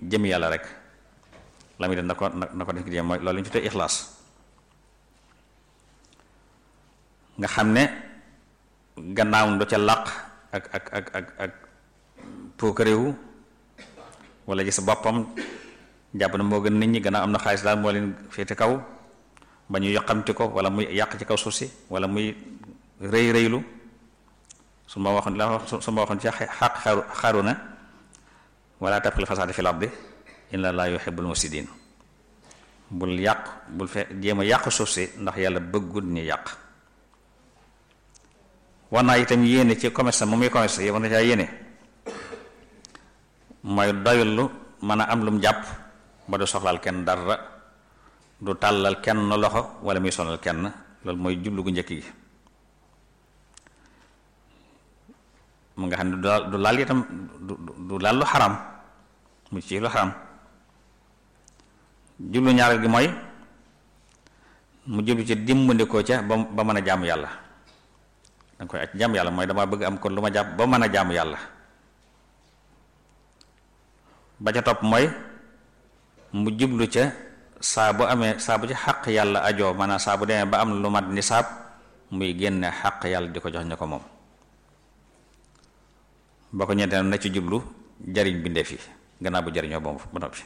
jëm yàlla rek la muy def na ko na ko def ngir jëm mooy loolu ñu tuddee ixlaas nga xam ne gannaaw du ca làq ak ak ak ak ak puukaréewu wala gis boppam jàpp na moo gën nit ñi gannaaw am na xaalis daal moo leen féete kaw ba ñu yoqamti ko wala muy yàq ci kaw suuf si wala muy rëy rëylu su ma waxoon la wax su ma waxoon ci xaq xaru xaru na wala tabxil fasaada fil ardi inna laa yuhibbul mufsidin bul yàq bul fe jéem a yàq suuf si ndax yàlla bëggul ñu yàq war naa itam yéene ci commerce mu muy commerce yow na caa yéene mooy doylu mën a am lum jàpp ba du soxlaal kenn dara du tàllal kenn loxo wala muy sonal kenn loolu mooy jublu gu njëkk gi mu nga xam ne du laal itam du du laal lu xaram mu ci lu xaram jublu ñaareel gi mooy mu jublu ci dimbandikoo ca ba ba mën a jaamu yàlla danga koy aj jaamu yàlla mooy dama bëgg am kon lu ma jàpp ba mën a jaamu yàlla ba ca topp mooy mu jublu ca saa bu amee saa bu ci xaq yàlla ajoo maanaam saa bu demee ba am lu mat nisaab muy génne xaq yàlla di ko jox ña ko moom ba ko ñeenteel na ci jublu jariñ bindeef yi gannaaw bu jariñoo boobu ba noppi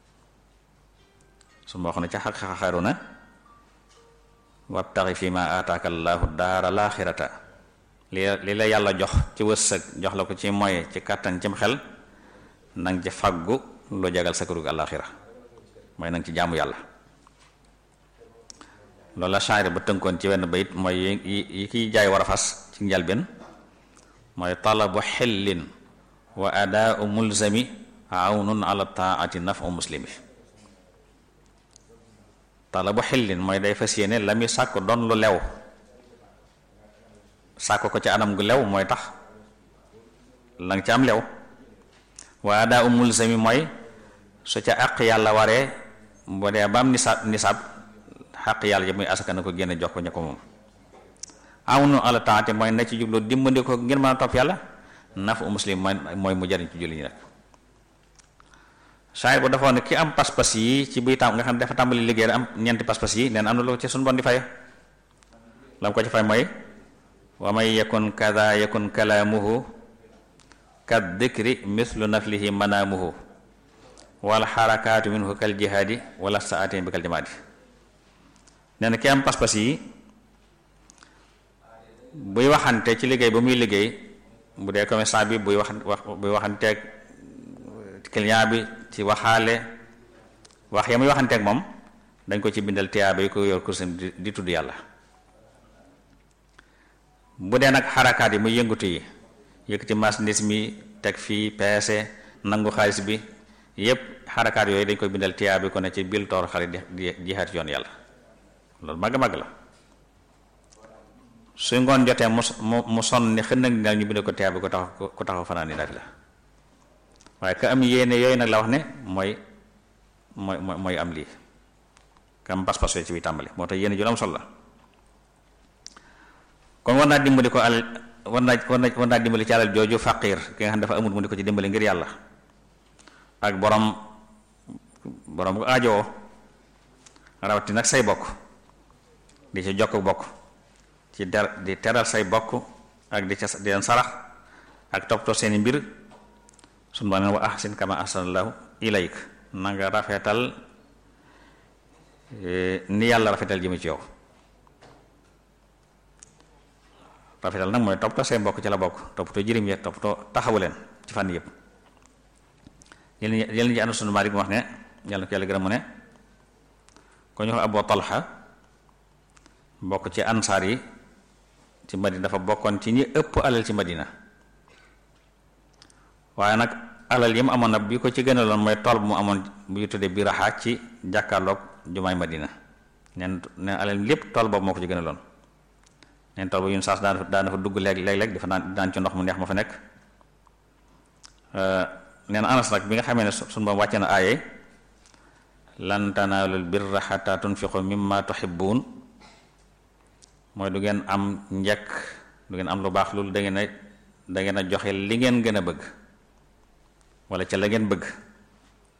su ma wax ne ca xaq xaru na wabtaxi fi ma ataaka allahu daara laaxirata li li la yàlla jox ci wërsëg jox la ko ci moye ci kàttan cim xel nang ci faggu lu jagal sa kërug àllaaxira mooy nang ci jaamu yàlla loolu la shaari ba tënkoon ci wenn bayit mooy yi yi kiy jaay war a fas ci njalbeen mooy talabu xillin wa adaau mulzami awnun ala taati nafu muslimi talabu xillin mooy day fas yéene la muy sàkk doon lu lew sàkk ko ci anam gu lew mooy tax la nga ci am lew waa daa umul sami mooy su ca àq yàlla waree boo dee ba am nisaab nisaab xaq yàlla ji muy asaka na ko génne jox ko ña ko moom awnu ala taati mooy na ci jublu dimbandi ko ngir mën a topp yàlla nafu muslim mooy mu jariñ ci julli ñi rek saay bu dafa ne ki am pas-pas yi ci buy tam nga xam ne dafa tàmbali liggéey am ñeenti pas-pas yi neen am na lu ci suñu bon di fay la mu ko ci fay mooy wa may yakun kada yakun kalaamuhu kat dikri mislu naflihi manaamuhu wala xarakaatu minhu kal jihaadi wala saatin bi kal jamaadi nee na ki am pas-pas yi buy waxante ci liggéey ba muy liggéey bu dee commerçant bi buy wax wax buy waxanteeg client bi ci waxaale wax ya muy waxanteeg moom dañ ko ci bindal tiyaaba yi ko yor kursam di tudd yàlla bu dee nag xarakaat yi muy yëngutu yi yëkkati marchandise mi teg fii peese nangu xaalis bi yépp xarakaat yooyu dañ koy bindal tiyaaba yi ko ne ci bil toor xarit di jihaat yoon yàlla loolu màgg-màgg la su ngoon jotee mu mu mu sonn ni xën nag ni ñu bind ko tiyaaba ko tax ko taxaw fanaan ni nafi la waaye ka am yéene yooyu nag la wax ne mooy mooy mooy am lii ka am pas-pas yooyu ci biy tàmbali moo tax yéene ju am solo la kon war naa dimbali ko al war naa war naa war naa dimbali ci alal jooju faqiir ki nga xam dafa amul mu di ko ci dimbali ngir yàlla ak borom borom bu aajoo rawati nag say bokk di ci jokk bokk ci der di teral say bokk ak di ca di leen sarax ak toppatoo seeni mbir suñu ma neen wa ahsin kama ahsanallahu ilayk na nga rafetal ni yàlla rafetal jëme ci yow rafetal nag mooy toppatoo say mbokk ci la bokk toppatoo jërim ya toppatoo taxawu leen ci fànn yëpp yéen yéen ñi ànd sunu Maalik mu wax ne yàlla na ko yàlla gërëm mu ne ko ñu wax Abu Talha bokk ci ansaar yi ci Madina dafa bokkoon ci ñi ëpp alal ci Madina waaye nag alal yi mu amoon nag bi ko ci gënaloon mooy tool bu mu amoon bu ñu tuddee bi raxaa ci jàkkaarloog jumaay Madina neen neen alal lépp tool boobu moo ko ci gënaloon neen tool boobu yun saas daan daan dafa dugg léeg léeg-léeg dafa naan daan ci ndox mu neex ma fa nekk neen anas nag bi nga xamee ne suñu ba wàcce na aaye lan tanaalul birra xataa tunfiqu mimma tuhibbun mooy du ngeen am njekk du ngeen am lu baax loolu da ngeen a da ngeen a joxe li ngeen gën a bëgg wala ca la ngeen bëgg